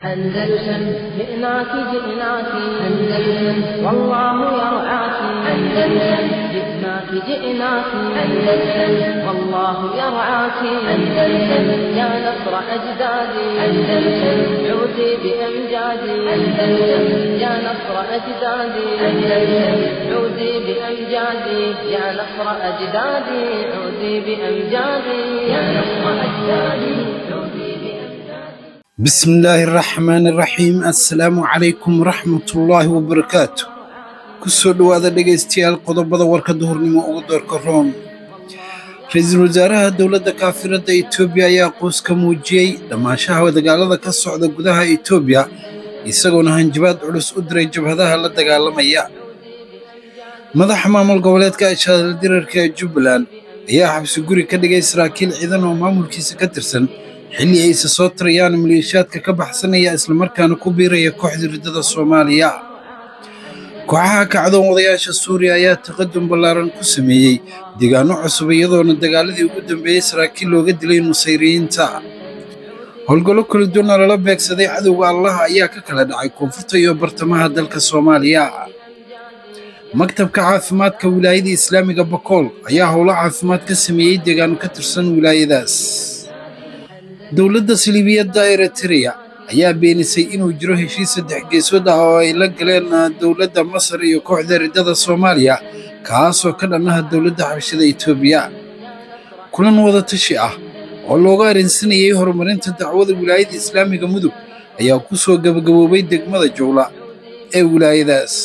أندلسن جئناك جئناك أندلسن والله يرعاك أندلسن جئناك جئناك أندلسن والله يرعاك أندلسن يا نصر أجدادي أندلسن عودي بأمجادي أندلسن يا نصر أجدادي أندلسن عودي بأمجادي يا نصر أجدادي عودي بأمجادي يا نصر أجدادي عودي بأمجادي بسم الله الرحمن الرحيم assalaamu calaykum waraxmatullaahi wabarakaatu kusoo dhowaada dhegaystayaal qodobada warka duhurnimo uga doorka room ra-iisul wasaaraha dowladda kaafiradda etoobiya ayaa qoos ka muujiyey dhammaanshaha dagaalada ka socda gudaha etoobiya isagoona hanjabaad culus u diray jabhadaha la dagaalamaya madaxa maamul goboleedka shaadal dirarka ee jubbaland ayaa xabsi guri ka dhigay saraakiil ciidan oo maamulkiisa ka tirsan xilli ayse soo tirayaan maleeshiyaadka ka baxsanaya islamarkaana ku biiraya kooxda riddada soomaaliya kooxaha kacdoon wadayaasha suuriya ayaa taqadum ballaaran ku sameeyey deegaano cusub iyadoona dagaaladii ugu dambeeyey saraakiil looga dilay nusayriyiinta howlgallo kala duwana lala beegsaday cadowga allaha ayaa ka kala dhacay koonfurta iyo bartamaha dalka soomaaliya maktabka caafimaadka wilaayada islaamiga bakool ayaa howlo caafimaad ka sameeyey deegaano ka tirsan wilaayadaas dowladda siliibiyadda eritreya ayaa beenisay inuu jiro heshiis saddex geesood ah oo ay la galeen dowladda masar iyo kooxda riddada soomaaliya kaasoo ka dhannaha dowladda xabashada etoobiya kulan wadatashi ah oo looga arrinsanayay horumarinta dacwada wilaayada islaamiga mudug ayaa ku soo gabagaboobay degmada jowla ee wilaayadaas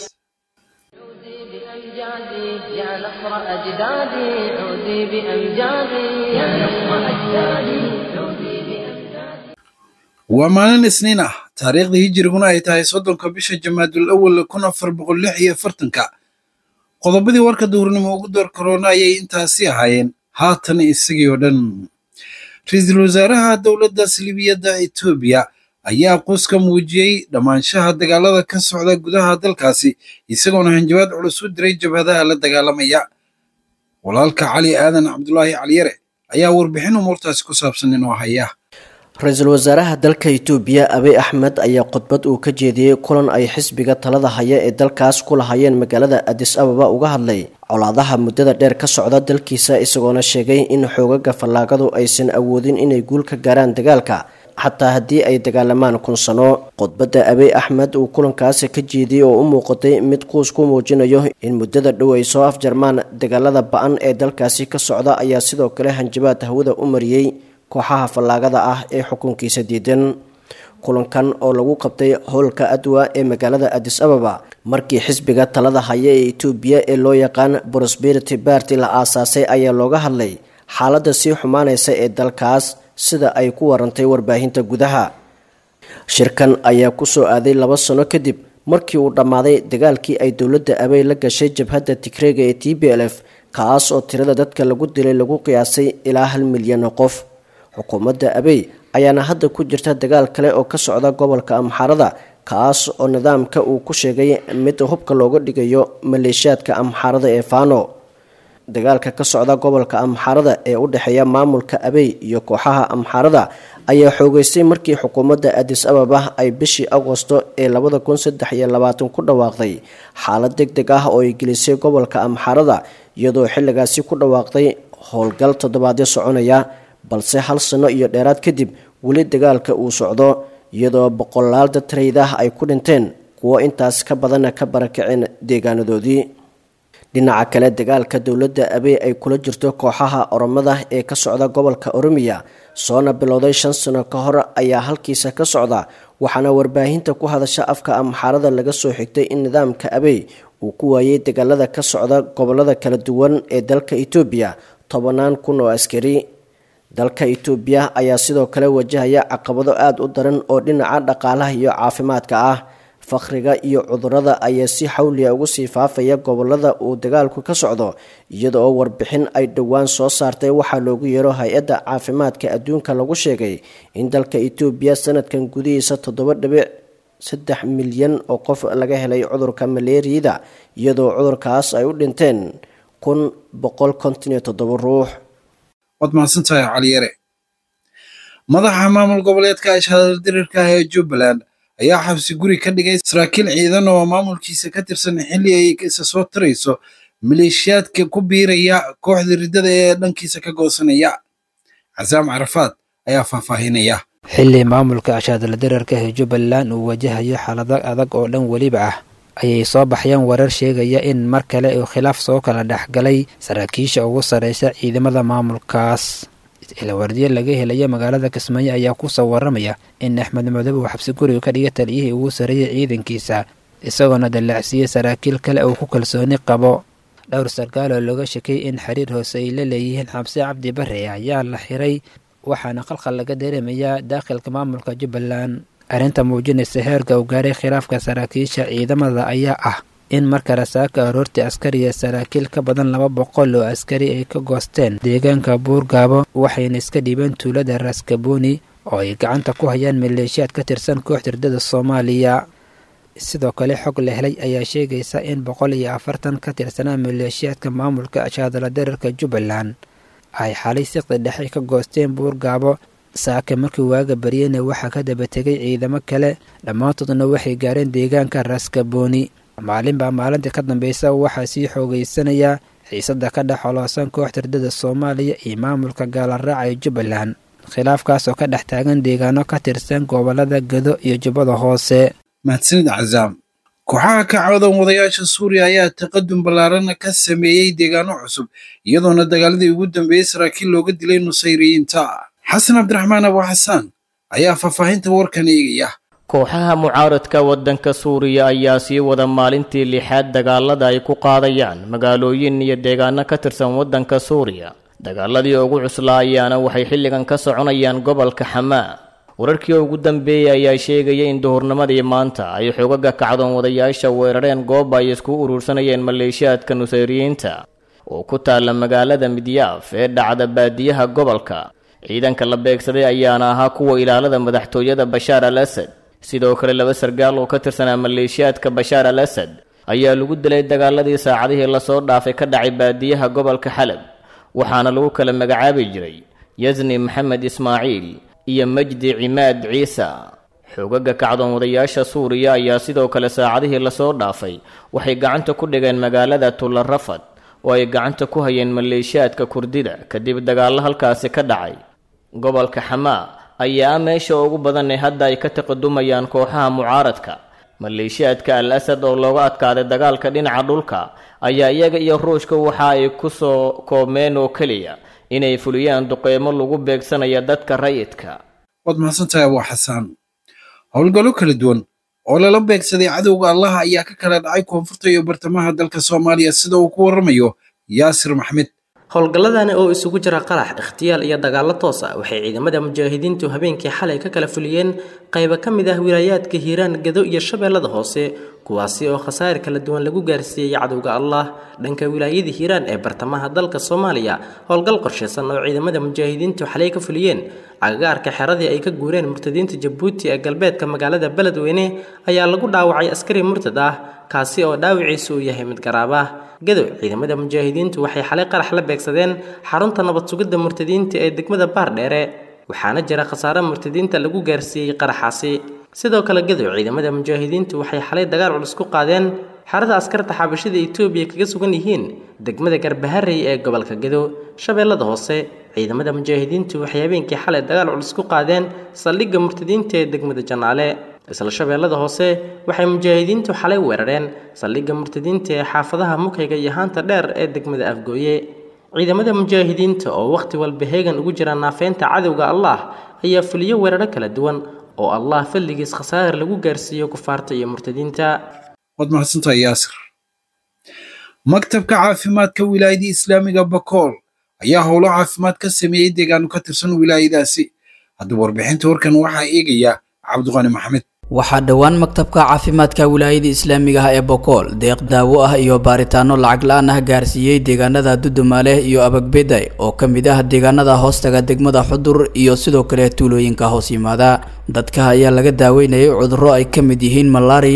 عودي بأمجادي يا نصر أجدادي عودي بأمجادي يا نصر أجدادي عودي بأمجادي waa maalin isniin ah taariikhda hijiriguna ay tahay soddonka bisha jamaadul awal kun afar boqol lix iyo afartanka qodobadii warka duhurnimo ugu door karoona ayay intaasi ahaayeen haatan isagii oo dhan ra-iisul wasaaraha dowladda siliibiyadda etoobiya ayaa qoos ka muujiyey dhammaanshaha dagaalada ka socda gudaha dalkaasi isagoona hanjabaad culus u diray jabhadaha la dagaalamaya walaalka cali aadan cabdulaahi caliyare ayaa warbixin umuurtaasi ku saabsan inoo haya ra-iisul wasaaraha dalka itoobiya abiy axmed ayaa khudbad uu ka jeediyey kulan ay xisbiga talada haya ee dalkaas ku lahayeen magaalada adis ababa uga hadlay colaadaha muddada dheer ka socda dalkiisa isagoona sheegay in xoogaga fallaagadu aysan awoodin inay guul ka gaaraan dagaalka xataa haddii ay dagaalamaan kun sano khudbadda abiy axmed uu kulankaasi ka jeediyey oo u muuqatay mid quus ku muujinayo in muddada dhow ay soo afjarmaan dagaalada ba-an ee dalkaasi ka socda ayaa sidoo kale hanjabaad hawada u mariyey kooxaha fallaagada ah ee xukunkiisa diidan kulankan oo lagu qabtay howlka adwa ee magaalada adis ababa markii xisbiga talada haya ee etoobiya ee loo yaqaan prosperity barty la aasaasay ayaa looga hadlay xaaladda sii xumaanaysa ee dalkaas sida ay ku warantay warbaahinta gudaha shirkan ayaa kusoo aaday laba sano kadib markii uu dhammaaday dagaalkii ay dowladda abey la gashay jabhadda tigreega ee t b l f kaas oo tirada dadka lagu dilay lagu qiyaasay ilaa hal milyan oo qof xukuumadda abey ayaana hadda ku jirta dagaal kale oo ka socda gobolka amxaarada kaas oo nidaamka uu ku sheegay mid hubka looga dhigayo maleeshiyaadka amxaarada ee fano dagaalka ka socda gobolka amxaarada ee u dhexeeya maamulka abey iyo kooxaha amxaarada ayaa xoogeystay markii xukuumadda adis ababa ay bishii agosto ee labada kun saddex iyo labaatan ku dhawaaqday xaalad deg deg ah oo ay gelisay gobolka amxaarada iyadoo xilligaasi ku dhawaaqday howlgal toddobaadyo soconaya balse hal sano iyo dheeraad kadib weli dagaalka uu socdo iyadoo boqolaal dad rayid ah ay ku dhinteen kuwo intaas ka badanna ka barakaceen deegaanadoodii dhinaca kale dagaalka dowladda abey ay kula jirto kooxaha oromada ee ka socda gobolka oromiya soona bilowday shan sano ka hor ayaa halkiisa ka socda waxaana warbaahinta ku hadasha afka amxaarada laga soo xigtay in nidaamka abey uu ku waayey dagaalada ka socda gobolada kala duwan ee dalka etoobiya tobanaan kun oo askari dalka itoobiya ayaa sidoo kale wajahaya caqabado aada u daran oo dhinaca dhaqaalaha iyo caafimaadka ah fakhriga iyo cudurada ayaa si xawliya ugu sii faafaya gobolada uu dagaalku ka socdo iyada oo warbixin ay dhowaan soo saartay waxaa loogu yeero hay-adda caafimaadka adduunka lagu sheegay in dalka itoobiya sanadkan gudihiisa toddoba dhibic saddex milyan oo qof laga helay cudurka maleeriyada iyadoo cudurkaas ay u dhinteen kun boqol konton iyo toddoba ruux waad mahadsantahay caliyare madaxa maamul goboleedka ashadal dirirka ah ee jubbaland ayaa xabsi guri ka dhigay saraakiil ciidan oo maamulkiisa ka tirsan xilli ay isa soo tarayso maleeshiyaadka ku biiraya kooxda riddada ee dhankiisa ka goosanaya casaam carafaad ayaa faahfaahinaya xilli maamulka ashaadala dirarka ee jubbaland uu wajahayo xaalado adag oo dhan weliba ah ayay soo baxyeen warar sheegaya in mar kale uu khilaaf soo kala dhexgalay saraakiisha ugu sarreysa ciidamada maamulkaas ilawardiye laga helaya magaalada kismaayo ayaa kusoo waramaya in axmed madobe uu xabsi guriga ka dhiga taliyihii ugu sarreeyay ciidankiisa isagoona dallacsiiyey saraakiil kale uu ku kalsooni qabo dhowr sarkaal oo looga shakay in xiriir hoose ay la leeyihiin xabsi cabdi bare ayaa la xiray waxaana qalqal laga dareemayaa daakhilka maamulka jubbaland arrinta muujinaysa heerka uu gaaray khilaafka saraakiisha ciidamada ayaa ah in marka rasaaka aroortii askariya saraakiil ka badan laba boqol oo askari ay ka goosteen deegaanka buurgaabo waxayna iska dhiibeen tuulada raskaboni oo ay gacanta ku hayaan maleeshiyaad ka tirsan kooxda hirdada soomaaliya sidoo kale xog la helay ayaa sheegaysa in boqol iyo afartan ka tirsanaa maleeshiyaadka maamulka ashaadala dararka jubbaland ay xalay siqdi dhexe ka goosteen buurgaabo saaka markii waaga baryena waxaa ka daba tegay ciidamo kale dhammaantoodna waxay gaareen deegaanka raskaboni maalinbaa maalintii ka dambeysa waxaa sii xoogeysanaya xiisada ka dhex xoloosan kooxda hirdada soomaaliya iyo maamulka gaalaraaca ee jubbaland khilaafkaas oo ka dhex taagan deegaano ka tirsan gobolada gado iyo jubbada hoose mahadsanid cazaam kooxaha ka cawdan wadayaasha suuriya ayaa taqadum ballaaran ka sameeyey deegaano cusub iyadoona dagaaladii ugu dambeeyey saraakiil looga dilay nusayriyiinta xasan cabdiraxmaan abu xasaan ayaa faahfaahinta warkan eegaya kooxaha mucaaradka waddanka suuriya ayaa sii wada maalintii lixaad dagaalada ay ku qaadayaan magaalooyin iyo deegaano ka tirsan waddanka suuriya dagaaladii ugu cuslaa ayaana waxay xilligan ka soconayaan gobolka xamaa wararkii ugu dambeeyey ayaa sheegaya in duhurnimadii maanta ay xogaga kacdoon wadayaasha weerareen goob ay isku urursanayeen maleeshiyaadka nusayriyiinta oo ku taalla magaalada midyaaf ee dhacda baadiyaha gobolka ciidanka la beegsaday ayaana ahaa kuwa ilaalada madaxtooyada bashaar al asad sidoo kale laba sargaal oo ka tirsanaa maleeshiyaadka bashaar al asad ayaa lagu dilay dagaaladii saacadihii lasoo dhaafay ka dhacay baadiyaha gobolka xalab waxaana lagu kala magacaabi jiray yasni maxamed ismaaciil iyo majdi cimaad ciisa xoogaga kacdoon wadayaasha suuriya ayaa sidoo kale saacadihii lasoo dhaafay waxay gacanta ku dhigeen magaalada tularafad oo ay gacanta ku hayeen maleeshiyaadka kurdida kadib dagaallo halkaasi ka dhacay gobolka xamaa ayaa ah meesha ugu badan ee hadda ay ka taqadumayaan kooxaha mucaaradka maleeshiyaadka al asad oo looga adkaaday dagaalka dhinaca dhulka ayaa iyaga iyo ruushka waxa ay ku soo koobmeen oo keliya inay fuliyaan duqeymo lagu beegsanaya dadka rayidka waad mahadsantahay abu xasaan howlgallo kala duwan oo lala beegsaday cadowga allaha ayaa ka kala dhacay koonfurta iyo bartamaha dalka soomaaliya sida uu ku warramayo yaasir maxmed howlgalladani oo isugu jira qarax ikhtiyaal iyo dagaallo toos ah waxay ciidamada mujaahidiintu habeenkii xalay ka kala fuliyeen qaybo ka mid ah wilaayaadka hiiraan gado iyo shabeellada hoose kuwaasi oo khasaar kala duwan lagu gaarsiiyey cadowga allah dhanka wilaayada hiiraan ee bartamaha dalka soomaaliya howlgal qorshaysan oo ciidamada mujaahidiintu xalay ka fuliyeen agagaarka xeradii ay ka guureen murtadiinta jabuuti ee galbeedka magaalada beledweyne ayaa lagu dhaawacay askari murtad ah kaasi oo dhaawiciisu uu yahay mid garaab ah gadow ciidamada mujaahidiintu waxay xalay qarax la beegsadeen xarunta nabad sugidda murtadiinta ee degmada baardheere waxaana jira khasaare murtadiinta lagu gaarsiiyey qaraxaasi sidoo kale gadow ciidamada mujaahidiintu waxay xalay dagaal culus ku qaadeen xerada askarta xabashida etoobiya kaga sugan yihiin degmada garbaharey ee gobolka gadow shabeellada hoose ciidamada mujaahidiintu waxay habeenkii xalay dagaal culus ku qaadeen saldhigga murtadiinta ee degmada janaale isla shabeellada hoose waxay mujaahidiintu xalay weerareen saldhigga murtadiinta ee xaafadaha mukayga iyo haanta dheer ee degmada afgooye ciidamada mujaahidiinta oo wakhti walba heegan ugu jira naafeynta cadowga allah ayaa fuliyo weeraro kala duwan oo allah falligiis khasaar lagu gaarsiiyo kufaarta iyo murtadiinta waad mahadsantahay yaasir maktabka caafimaadka wilaayadii islaamiga bakool ayaa howlo caafimaad ka sameeyey deegaano ka tirsan wilaayadaasi haddaba warbixinta warkan waxaa eegaya cabdiqani maxamed waxaa dhowaan maktabka caafimaadka wilaayada islaamiga ah ee bokool deeq daawo ah iyo baaritaano lacag la-aan ah gaarsiiyey deegaanada dudumaaleh iyo abagbeday oo ka mid ah deegaanada hoostaga degmada xudur iyo sidoo kale tuulooyinka hoos yimaada dadka ayaa laga daaweynayay cudurro ay ka mid yihiin malaariyada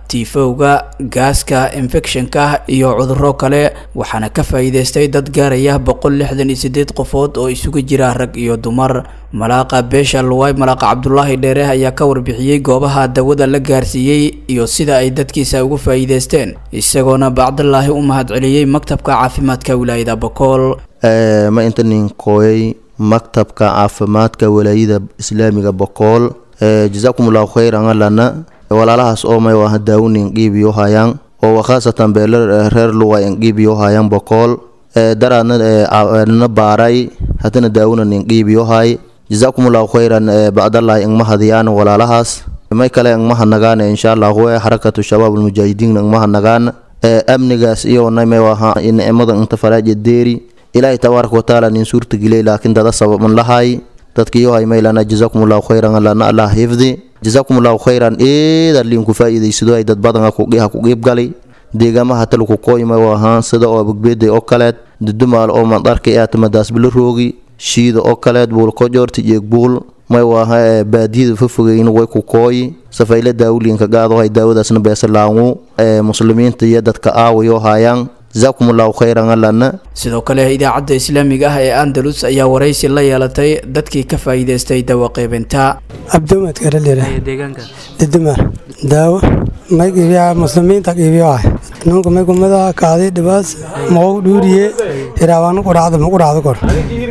tiifowga gaaska infekshanka iyo cuduro kale waxaana ka faa'iideystay dad gaaraya boqol lixdan iyo sideed qofood oo isugu jira rag iyo dumar malaaqa beesha luwaay malaaqa cabdulaahi dheere ayaa ka warbixiyey goobaha dawada la gaarsiiyey iyo sida ay dadkiisa ugu faa'iideysteen isagoona bacdalaahi u mahadceliyey maktabka caafimaadka wilaayada bokool ma inta nin kooyay maktabka caafimaadka walaayada islaamiga bokool jazaakum allahu khayran alana walaalahaas oo may waa daawunin qiibiyo hayaan oo khaasatan beelo reer luwa qiibiyo hayaan bokool daraadna baaray hadana daawuna nin qiibiyo hay jazaakum allahu khayran bacdallahi ingma hadiyaan walaalahaas may kale ingmaha nagaan insha allahu xarakatu shabaab almujaahidiin ingmaha nagaan amnigaas iyo may waha nicmada inta faraaja deeri ilaahay tabaaraka watacaala nin suurtagilay laakiin dada sababan lahay dadkiyo hay maylana jazaakum allahu khayran alana allah hifdi jazaakum allahu khayran eeda liinku faa'iidaysado ay dad badan ha ku qiib galay deegaamaha talku kooyma ahaan sida oo bogbeeday oo kaleed dudumaal oo mandarka ee atamadaas bila roogi shiida oo kaleed buul kojoorti jeeg buul may waaha baadiyada fofogeyn way ku kooyi safayla daawuliinka gaado hay daawadaasna beesalaangu muslimiinta iyo dadka aawayo hayaan jazaakum allahu khayran alana sidoo kale idaacadda islaamiga ah ee andalus ayaa waraysi la yeelatay dadkii ka faa'iidaystay dawo qaybinta abdumad karalera diduma daawo may qiibiyaa muslimiinta qiibiyo ah nunka may kumada kaaday dhibaas maqow dhuuriye hiraabaana quracda ma quracda kor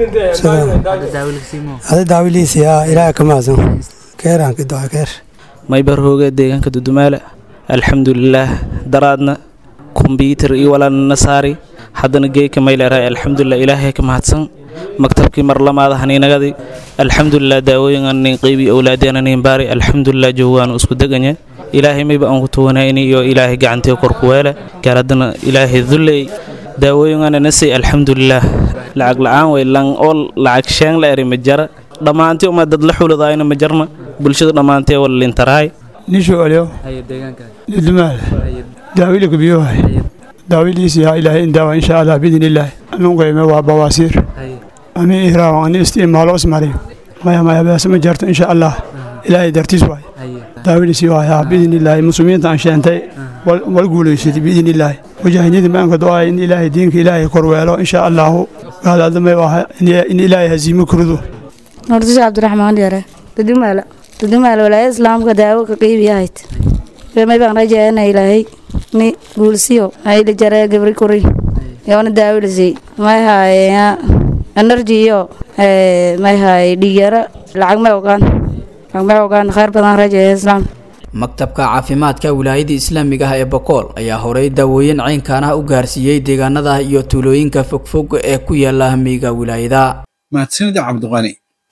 ada daawiliisiyaa ilaaha kamaasan keeraanka doa keer maybar hooge deegaanka dudumaale alxamdulilaah daraadna kombyuutar iyo walaalna saari haddana geeka mayleerahay alxamdulilah ilaahay ka mahadsan maktabkii marlamaada haniinagadi alxamdulilah daawooyin anin qeybi awlaadeen anin baari alxamdulilah joogaan isku deganya ilaahay mayba aan ku tuwanayni iyo ilaahay gacantii korku weele gaar haddana ilaahay dulley daawooyin ananasay alxamdulilah lacag la-aan way lang oo lacag sheeng la eri ma jara dhammaantii uma dad la xuladaayna ma jarna bulshada dhammaantee wala lintarahay nisho olyo dudumaal daawilika biyohay daawiliisiyaa ilaahay indaawa insha allah biidn illaahi anunkayme waa bawaasiir ani ihraawan ani isticmaalo ismari maya maya bees ma jarto insha allah ilaahay dartiis waay daawiliisii waayaa biidn illaahi muslimiinta aan sheentay wal guulaysatay biidn illaahi mujaahidiinta maanka do-ay in ilaahay diinka ilaahay korweelo insha allahu gaadaadamay waaha in ilaahay haziimo kurido nordisha cabdiraxmaan yare dudumaala dudumaala walaayada islaamka daawo ka qiibiyahayd may baan rajaana ilaahay ni guulsiyo ayla jaree gabri kuri yoona daawilisi may haaya energy iyo may haay dhigyara lacag may ogaan lacag may ogaan khayr badan rajaya islaam maktabka caafimaadka wilaayada islaamiga ah ee bokool ayaa horey daawooyin caynkaan ah u gaarsiiyey deegaanada iyo tuulooyinka fogfog ee ku yaala miyiga wilaayada mahadsanida cabdiqani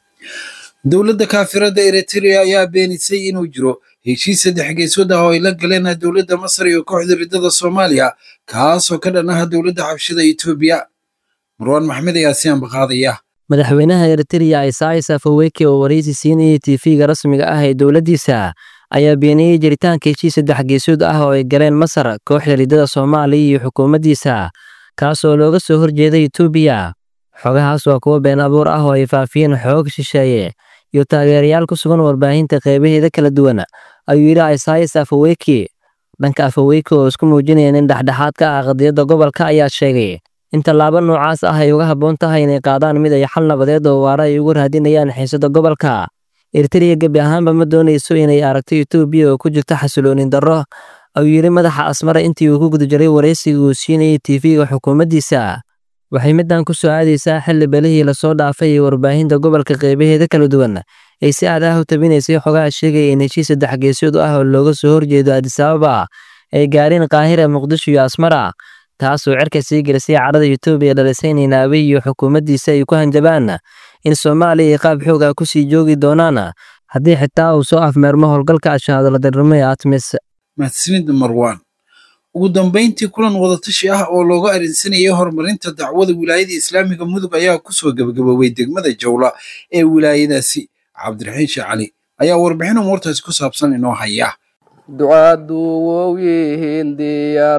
dowladda kaafirada eritrea ayaa beenisay inuu jiro heshiis saddex geesood ah oo ay la galeen dowladda masar iyo kooxda riddada soomaaliya kaasoo ka dhan ah dowladda xabshida etoobiya marwaan maxmed ayaa si ambaqaadaya madaxweynaha eritrea isais afaweke oo waraysi siinayay tiifiga rasmiga ah ee dowladdiisa ayaa beeniyey jiritaanka heshiis saddex geesood ah oo ay galeen masar kooxda riddada soomaaliya iyo xukuumaddiisa kaasoo looga soo horjeeday etoobiya xogahaas waa kuwo been abuur ah oo ay faafiyeen xoog shisheeye iyo taageerayaal ku sugan warbaahinta qeybaheeda kala duwan ayuu yidhi isais afaweke dhanka afaweke oo isku muujinaya nin dhexdhexaad ka ah qadiyadda gobolka ayaa sheegay in tallaabo noocaas ah ay uga habboon tahay inay qaadaan mid ay xal nabadeed oo waara ay ugu raadinayaan xiisada gobolka eritrea gebi ahaanba ma doonayso inay aragto etoobiya oo ku jirta xasiloonin darro ayuu yidhi madaxa asmara intii uu ku guda jiray waraysiga uu siinayay tiifiga xukuumaddiisa waxay middan ku soo aadaysaa xilli belihii lasoo dhaafay ee warbaahinta gobolka qeybaheeda kala duwan ay si aad ah u tabinaysay xogaha sheegaya in heshiis saddex geesood ah oo looga soo horjeedo adisababa ay gaareen qaahira muqdisho iyo asmara taasoo cerka sii gelisay carada etoobiya dhalisay in inaabe iyo xukuumaddiisa ay ku hanjabaan in soomaaliya ay qaab xoog ah ku sii joogi doonaan haddii xitaa uu soo afmeermo howlgalka ashaadaladarnimo ee atmis mahadsanida marwaan ugu dambayntii kulan wadatashi ah oo looga arinsanayay horumarinta dacwada wilaayada islaamiga mudug ayaa kusoo gebagaboobay degmada jawla ee wilaayadaasi cabdiraxiin sheekh cali ayaa warbixin umuurtaasi ku saabsan inoo haya ducaadu wow yihiin diyaar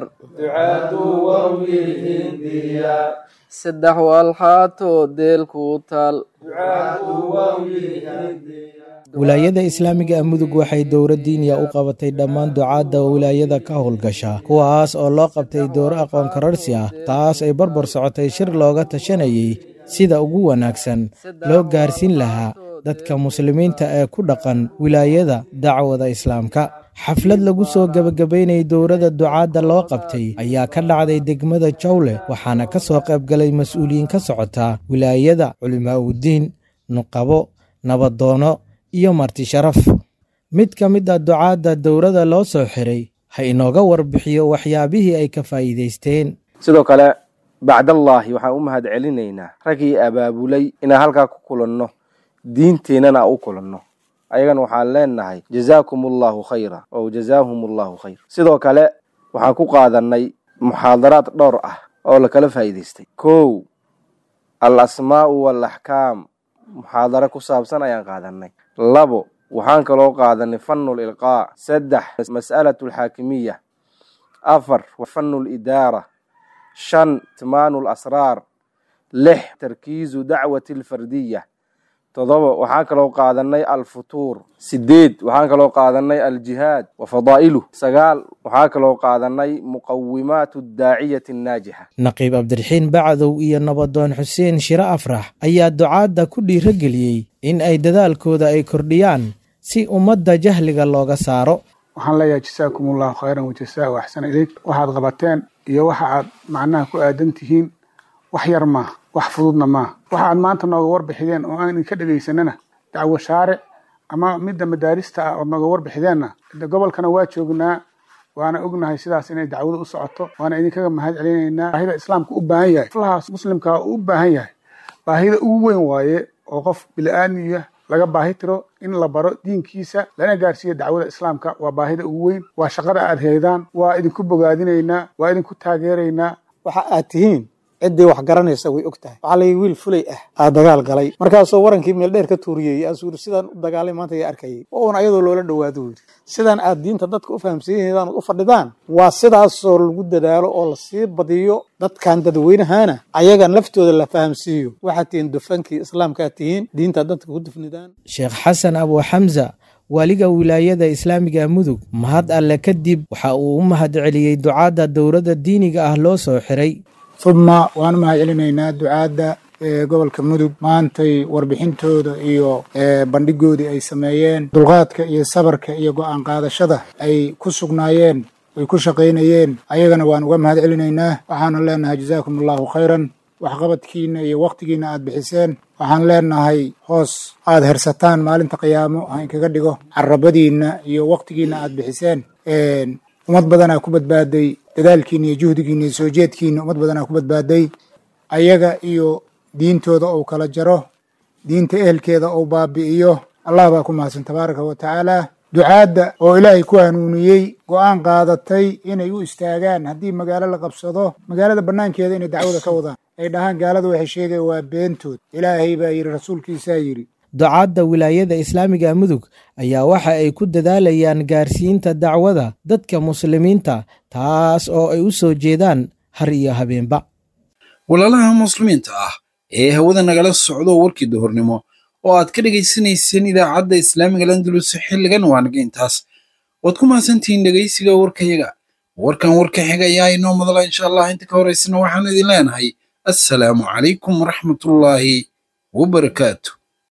saddex walxaatoo deel ku taal wilaayada islaamiga ah mudug waxay dowra diiniya u qabatay dhammaan ducaadda wilaayada ka howlgasha kuwaas oo loo qabtay dowro aqoon kararsi ah taas ay barbar socotay shir looga tashanayay sida ugu wanaagsan loo gaarsiin lahaa dadka muslimiinta ee ku dhaqan wilaayada dacwada islaamka xaflad lagu soo gebagabaynayay dowladda ducaadda loo qabtay ayaa ka dhacday degmada jawle waxaana ka soo qaybgalay mas-uuliyiin ka socota wilaayada culimaa uddiin nuqabo nabadoono iyo marti sharaf mid ka mid a ducaadda dowladda loo soo xiray ha inooga warbixiyo waxyaabihii ay ka faa'iidaysteen sidoo kale bacdallaahi waxaan u mahad celinaynaa raggii abaabulay inaan halkaa ku kulanno diinteennana u kulanno ayagana waxaan leenahay jazaakum allahu khayra ow jazaahum allahu khayr sidoo kale waxaan ku qaadanay muxaadaraad dhowr ah oo lakala faa'iidaystay kow al asmaa'u waalaxkaam muxaadaro ku saabsan ayaan qaadanay labo waxaan kaloo qaadanay fanul ilqaa saddex mas'alatu alxaakimiya afar fanu lidaara shan timaanu lasraar lix tarkiizu dacwati alfardiya todoba waxaan kaloo qaadanay alfutuur sideed waxaan kaloo qaadanay aljihaad wa fadaa'iluh sagaal waxaan kaloo qaadanay muqawimaatu daaciyati annaajixa naqiib cabdiraxiin bacdow iyo nabadoon xuseen shire afrax ayaa ducaadda ku dhiirageliyey in ay dadaalkooda ay kordhiyaan si ummadda jahliga looga saaro waxaan leeyahay jasaakum allahu khayran wajasaa axsana ilayk waxaad qabateen iyo waxa aad macnaha ku aadan tihiin wax yar maaha wax fududna maaha waxa aad maanta nooga warbixideen oo aan idinka dhegaysanana dacwo shaaric ama midda madaarista ah ood nooga warbixideenna gobolkana waa joognaa waana ognahay sidaas inay dacwada u socoto waana idinkaga mahad celinaynaa baahida islaamka u baahan yahay fulahaas muslimka u baahan yahay baahida ugu weyn waaye oo qof bili-aadmiya laga baahi tiro in la baro diinkiisa lana gaarsiiyo dacwada islaamka waa baahida ugu weyn waa shaqada aad heydaan waa idinku bogaadinaynaa waa idinku taageeraynaa waxa aad tihiin ciddii wax garanaysa way og tahay waxaa lay wiil fulay ah aa dagaal galay markaasoo warankii meel dheer ka tuuriyey aasuuri sidaan u dagaalay maanta yaa arkayay waa uun ayadoo loola dhowaado yidhi sidaan aad diinta dadka u fahamsiinaydan u fadhidaan waa sidaasoo lagu dadaalo oo lasii badiyo dadkan dadweynahana ayagan laftooda la fahamsiiyo waxaad tihiin dufankii islaamkaad tihiin diintaad dadka ku dufnidaan sheekh xasan abu xamza waaliga wilaayada islaamiga mudug mahad alle kadib waxa uu u mahad celiyey ducaadda dowladda diiniga ah loo soo xiray uma waan mahad celinaynaa ducaadda gobolka mudug maantay warbixintooda iyo bandhigoodii ay sameeyeen dulqaadka iyo sabarka iyo go-aan qaadashada ay ku sugnaayeen ay ku shaqaynayeen ayagana waan uga mahad celinaynaa waxaanu leenahay jazaakum allahu khayran waxqabadkiina iyo wakhtigiina aad bixiseen waxaan leenahay hoos aad hersataan maalinta qiyaamo ha inkaga dhigo carabadiinna iyo wakhtigiina aad bixiseen ummad badanaa ku badbaaday dadaalkiina iyo juhdigiina iyo soo jeedkiina ummad badanaa ku badbaaday ayaga iyo diintooda ou kala jaro diinta ehelkeeda ou baabi'iyo allah baa ku mahadsan tabaaraka wa tacaala ducaadda oo ilaahay ku hanuuniyey go-aan qaadatay inay u istaagaan haddii magaalo la qabsado magaalada bannaankeeda inay dacwada ka wadaan ay dhahaan gaalada waxay sheegaya waa beentood ilaahay baa yidhi rasuulkiisaa yidhi ducaadda wilaayada islaamiga mudug ayaa waxa ay ku dadaalayaan gaarsiinta dacwada dadka muslimiinta taas oo ay u soo jeedaan har iyo habeenba walaalaha muslimiinta ah ee hawada nagala socdo warkii duhurnimo oo aad ka dhegaysanayseen idaacadda islaamiga landulus xilligan waanaga intaas waad ku mahadsantihiin dhegaysiga warkayaga warkan warka xiga ayaa inoo madala insha allah inta ka horaysana waxaan idin leenahay assalaamu calaykum waraxmatullaahi wabarakaatu